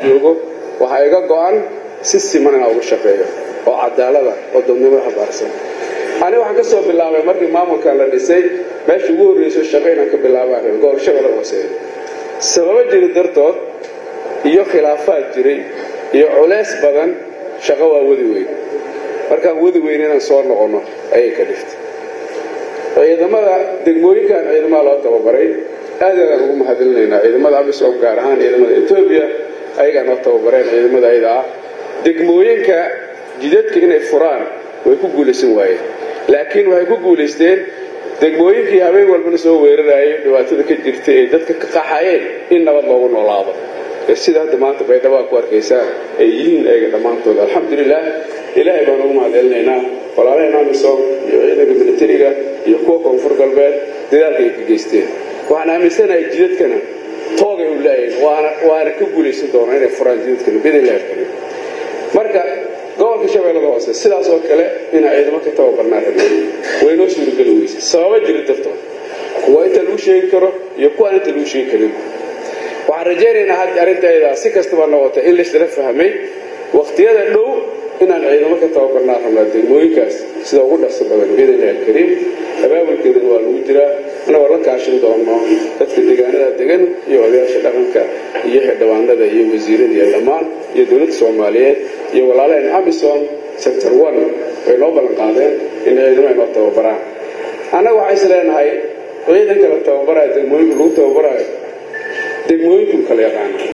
joogo waxaa iga go-an si siman inaa ugu shaqeeyo oo cadaalada oo dadnimo xabaarsan ani waxaan ka soo bilaabay markii maamulkan la dhisay meesha ugu horreyso shaqo inaan ka bilaabaan gobol shabeelle hooseeya sababo jiri dartood iyo khilaafaad jiray iyo culeys badan shaqo waa wadi weyn markaan wadi weyn inaan soo noqonno ayay ka dhiftay ciidamada degmooyinkan ciidamada loo tababaray aad aadaan ugu mahadilinaynaa ciidamada amisom gaar ahaan ciidamada etoobiya ayagaa noo tababareen ciidamada ayada ah degmooyinka jidadka inay furaan way ku guulaysan waayeen laakiin waxay ku guulaysteen degmooyinkii habeen walbana soo weerarayay dhibaatada ka jirta ee dadka ka qaxayeen in nabad loogu noolaado sida hadda maanta baydhabo ku arkaysaan ay yihiin ayaga dhammaantood alxamdulilah ilaahay baan ugu mahadcelinaynaa walaalaheen amisom iyo ciidanka militariga iyo kuwa koonfur galbeed dadaalka ay ka geysteen waxaan aaminsanahay jidadkana toogay u laayahin waana ka guulaysan doonaa inay furaan jidadkana bidillahi alkariim marka gobolka shabeellada hoose sidaas oo kale inaa ciidamo ka tababarnaa rabnay waynoo suurageli weysay sababa jiri dartood kuwa inta lagu sheegi karo iyo kuwaan inta lagu sheegi karin waxaan rajaynaynaa hadda arrintaaydaa si kastaba noqota in laysla fahmay wakhtiyada dhow inaan ciidamo ka tababarnaa rabnaa degmooyinkaas sida ugu dhaqso badan biidnillahi alkariim abaabulkeedana waa lagu jiraa anagoo la kaashin doono dadka deegaanada degan iyo odayaasha dhaqanka iyo xildhibaanada iyo wasiirada iyo dhammaan iyo dowladda soomaaliyeed iyo walaalaheen amisom sector one way noo ballan qaadeen in ciidamo ay noo tababaraan annaga waxaa is leenahay ciidanka la tababaraayo degmooyinka lagu tababaraayo degmooyinku kala yaqaana